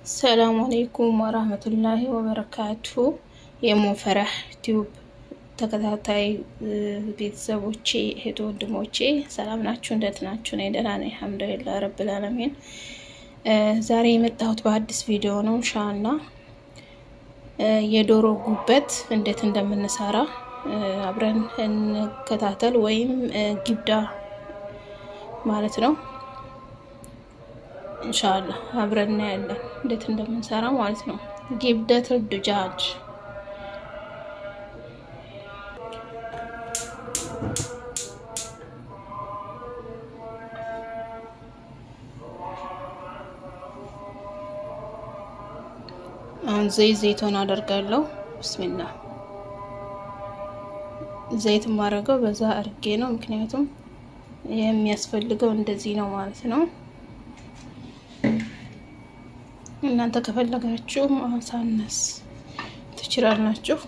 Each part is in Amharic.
ሰላም አለይኩም ወራህመቱላሂ ወበረካቱ። የሙፈረህ ቲዩብ ተከታታይ ቤተሰቦቼ እህት ወንድሞቼ ሰላም ናችሁ? እንደት ናችሁ? እኔ ደህና ነኝ አልሐምዱሊላህ ረብል ዓለሚን። ዛሬ የመጣሁት በአዲስ ቪዲዮ ነው። እንሻላ የዶሮ ጉበት እንዴት እንደምንሰራ አብረን እንከታተል፣ ወይም ጊብዳ ማለት ነው። እንሻላ አብረን እናያለን እንዴት እንደምንሰራ ማለት ነው። ጊብደት ዱጃጅ አሁን ዘይት ዘይቶን አደርጋለሁ። ብስሚላ ዘይት የማደርገው በዛ አድርጌ ነው፣ ምክንያቱም የሚያስፈልገው እንደዚህ ነው ማለት ነው። እናንተ ከፈለጋችሁ ማሳነስ ትችላላችሁ።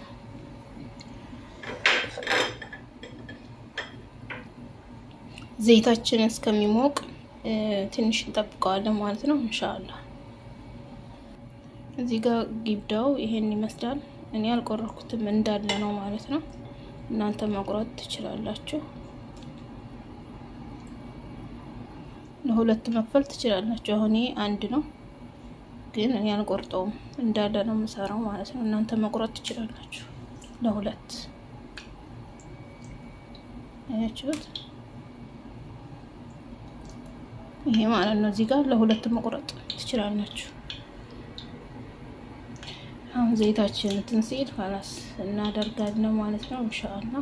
ዘይታችን እስከሚሞቅ ትንሽ እንጠብቀዋለን ማለት ነው። እንሻላ እዚህ ጋር ጊብዳው ይሄን ይመስላል። እኔ አልቆረኩትም እንዳለ ነው ማለት ነው። እናንተ መቁረጥ ትችላላችሁ። ለሁለት መክፈል ትችላላችሁ። አሁን ይሄ አንድ ነው ግን እኔ አልቆርጠውም እንዳለ ነው የምሰራው ማለት ነው። እናንተ መቁረጥ ትችላላችሁ ለሁለት አያችሁት? ይሄ ማለት ነው። እዚህ ጋር ለሁለት መቁረጥ ትችላላችሁ። አሁን ዘይታችን እንትን ሲል ኋላስ እናደርጋለን ማለት ነው ኢንሻአላህ።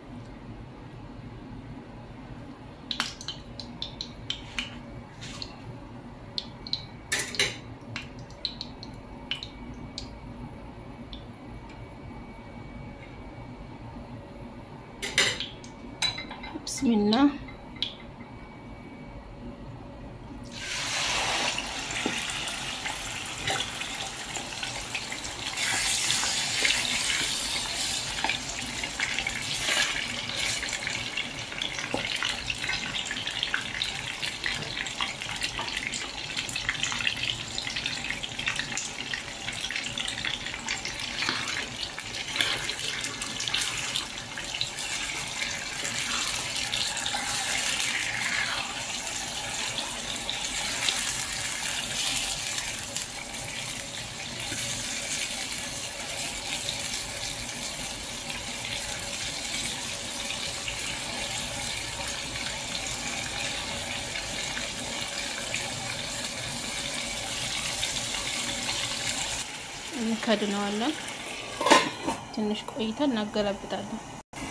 ብስሚላ እንከድነዋለን። ትንሽ ቆይተን እናገላብጣለን።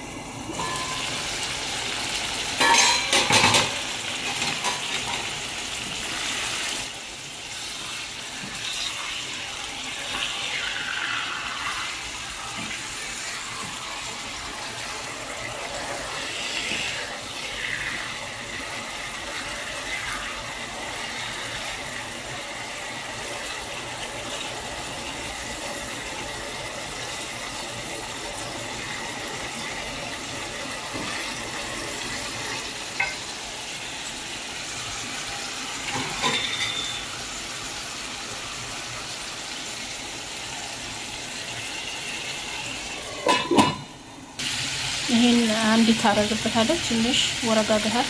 ይሄን አንድ ታረግበታለች ትንሽ ወረጋ ገሃል።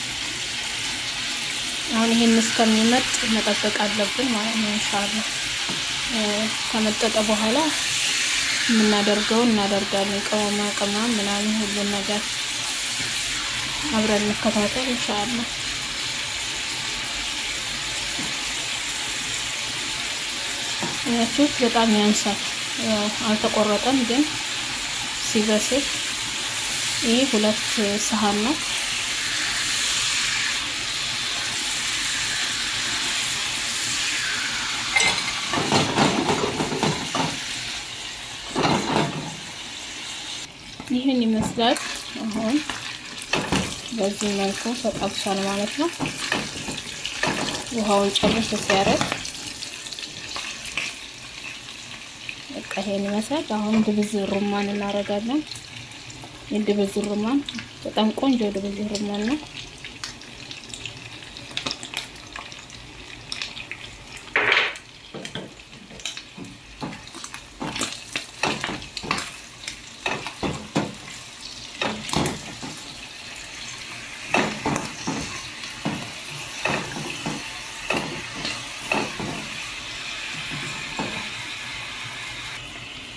አሁን ይሄን እስከሚመጥ መጠበቅ አለብን ማለት ነው። ኢንሻአላህ ከመጠጠ በኋላ የምናደርገውን እናደርጋለን። ቅመማ ቅመም ምናምን ሁሉን ነገር አብረን እንከታተል ኢንሻአላህ። ያችሁት በጣም ያንሳል። ያው አልተቆረጠም ግን ሲበስል ይህ ሁለት ሰሃን ነው። ይህን ይመስላል። አሁን በዚህ መልኩ ተጠብሷል ማለት ነው። ውሃውን ጨርሶ ሲያረግ በቃ ይሄን ይመስላል። አሁን ድብዝ ሩማን እናደርጋለን። የድብዝ ሩማን በጣም ቆንጆ ድብዝ ሩማን ነው።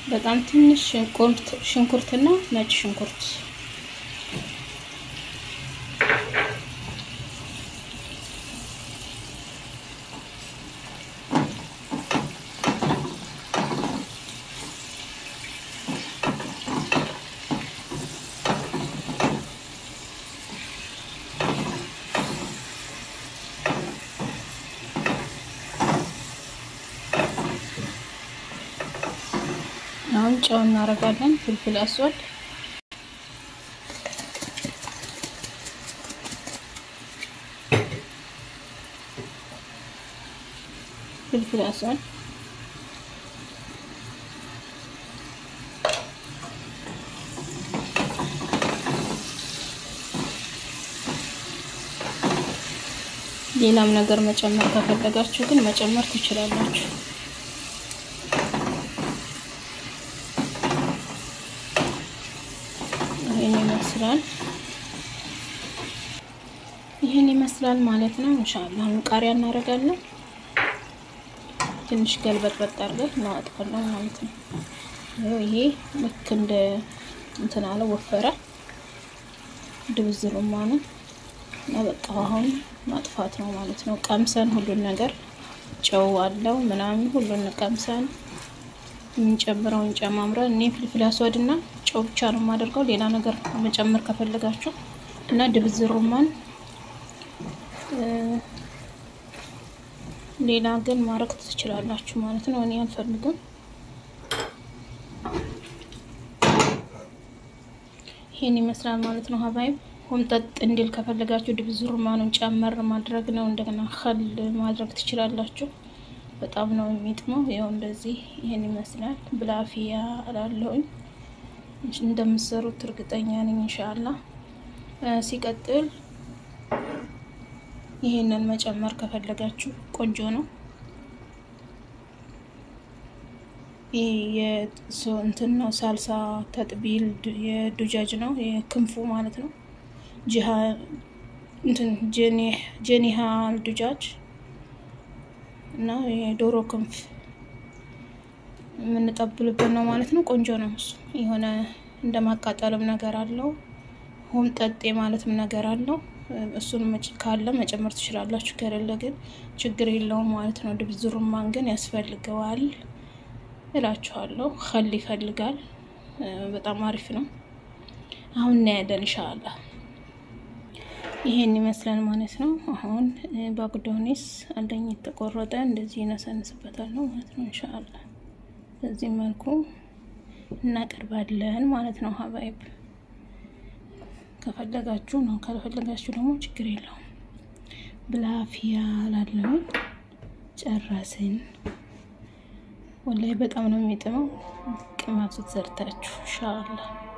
በጣም ትንሽ ሽንኩርትና ነጭ ሽንኩርት አሁን ጨው እናደርጋለን። ፍልፍል አስወድ ፍልፍል አስወድ ሌላም ነገር መጨመር ከፈለጋችሁ ግን መጨመር ትችላላችሁ። ይህን ይመስላል። ይህን ይመስላል ማለት ነው። ኢንሻአላህ ቃሪያ እናደርጋለን። ትንሽ ገልበጥበጥ አድርገን እናወጣለን ማለት ነው። ይሄ ልክ እንደ እንትን አለ ወፈረ ድብዝሩማ ነው እና በቃ አሁን ማጥፋት ነው ማለት ነው። ቀምሰን ሁሉን ነገር ጨው አለው ምናምን ሁሉን ቀምሰን የምንጨምረው እንጨማምረን እኔ ፍልፍል አስወድ እና ጨው ብቻ ነው የማደርገው። ሌላ ነገር መጨመር ከፈለጋችሁ እና ድብዝ ሩማን ሌላ ግን ማድረግ ትችላላችሁ ማለት ነው። እኔ አልፈልግም። ይሄን ይመስላል ማለት ነው። ሀባይብ ሆምጠጥ እንዲል ከፈለጋችሁ ድብዝ ሩማኑን ጨመር ማድረግ ነው። እንደገና ከል ማድረግ ትችላላችሁ። በጣም ነው የሚጥመው። ይኸው እንደዚህ ይሄን ይመስላል። ብላፊያ እላለሁኝ እንደምትሰሩት እርግጠኛ ነኝ ኢንሻአላ። ሲቀጥል ይሄንን መጨመር ከፈለጋችሁ ቆንጆ ነው። ይህ እንትን ነው ሳልሳ ተጥቢል የዱጃጅ ነው የክንፉ ማለት ነው። ጅሃ እንትን ጀኒሃ ዱጃጅ እና የዶሮ ክንፍ የምንጠብልበት ነው ማለት ነው። ቆንጆ ነው እሱ። የሆነ እንደ ማቃጠልም ነገር አለው። ሆም ጠጤ ማለትም ነገር አለው። እሱን ካለ መጨመር ትችላላችሁ፣ ከሌለ ግን ችግር የለውም ማለት ነው። ድብዝ ሩማን ግን ያስፈልገዋል እላችኋለሁ። ከል ይፈልጋል። በጣም አሪፍ ነው። አሁን እናያለን ኢንሻአላህ። ይሄን ይመስላል ማለት ነው። አሁን ባግዶኒስ አለኝ የተቆረጠ እንደዚህ ይነሰንስበታል ነው ማለት ነው። ኢንሻአላህ በዚህ መልኩ እናቀርባለን ማለት ነው። ሀባይብ ከፈለጋችሁ ነው፣ ካልፈለጋችሁ ደግሞ ችግር የለውም። ብላፊያ ላለው ጨረስን። ወላይ በጣም ነው የሚጥመው። ቅመሱት ዘርታችሁ ኢንሻአላህ